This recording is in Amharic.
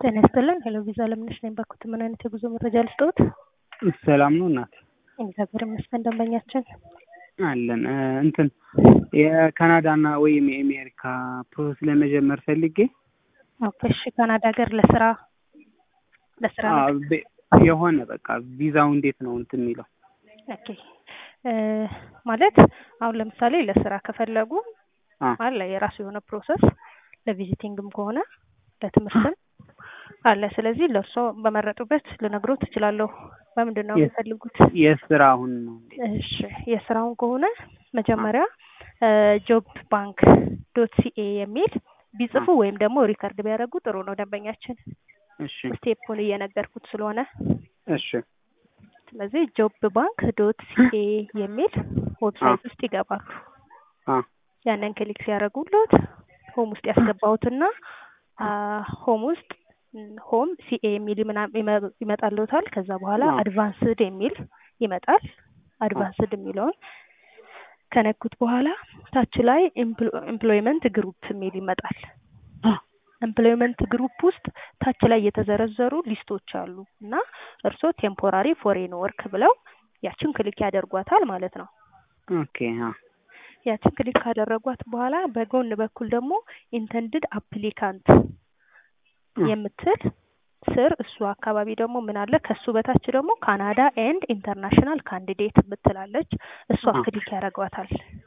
ጤና ይስጥልን ሄሎ ቪዛ ለምነሽ ነኝ ባኩት ምን አይነት የጉዞ መረጃ ልስጥዎት? ሰላም ነው እናት እግዚአብሔር ይመስገን ደንበኛችን አለን እ እንትን የካናዳና ወይም የአሜሪካ ፕሮሰስ ለመጀመር ፈልጌ ኦኬ እሺ ካናዳ ሀገር ለስራ ለስራ አ፣ ነው? በ- የሆነ በቃ ቪዛው እንዴት ነው እንትን የሚለው ኦኬ እ ማለት አሁን ለምሳሌ ለስራ ከፈለጉ አ አለ የራሱ የሆነ ፕሮሰስ ለቪዚቲንግም ከሆነ ለትምህርትም አለ። ስለዚህ ለእርሶ በመረጡበት ልነግሮት እችላለሁ። በምንድን ነው የስ- የሚፈልጉት? የስራ አሁን ነው እንዴ? እሺ የስራውን ከሆነ መጀመሪያ ጆብ ባንክ ዶት ሲኤ የሚል ቢጽፉ ወይም ደግሞ ሪከርድ ቢያደርጉ ጥሩ ነው ደንበኛችን። እሺ ስቴፑን እየነገርኩት ስለሆነ እሺ ስለዚህ ጆብ ባንክ ዶት ሲኤ የሚል ዌብሳይት ውስጥ ይገባሉ። አ ያንን ክሊክ ሲያደርጉለት ሆም ውስጥ ያስገባሁትና አ፣ ሆም ውስጥ ም፣ ሆም ሲኤ የሚል ምና- ይመ- ይመጣልዎታል። ከዛ በኋላ አዎ። አድቫንስድ የሚል ይመጣል። አድቫንስድ የሚለውን ከነኩት በኋላ ታች ላይ ኤምፕሎይመንት ግሩፕ የሚል ይመጣል። ኤምፕሎይመንት ግሩፕ ውስጥ ታች ላይ የተዘረዘሩ ሊስቶች አሉ እና እርስዎ ቴምፖራሪ ፎሬን ወርክ ብለው ያችን ክሊክ ያደርጓታል ማለት ነው። ኦኬ አ ያችን ክሊክ ካደረጓት በኋላ በጎን በኩል ደግሞ ኢንተንድድ አፕሊካንት አ የምትል ስር እሱ አካባቢ ደግሞ ምን አለ? ከሱ በታች ደግሞ ካናዳ ኤንድ ኢንተርናሽናል ካንዲዴት ምትላለች። እሷ አ ክሊክ ያደርጓታል።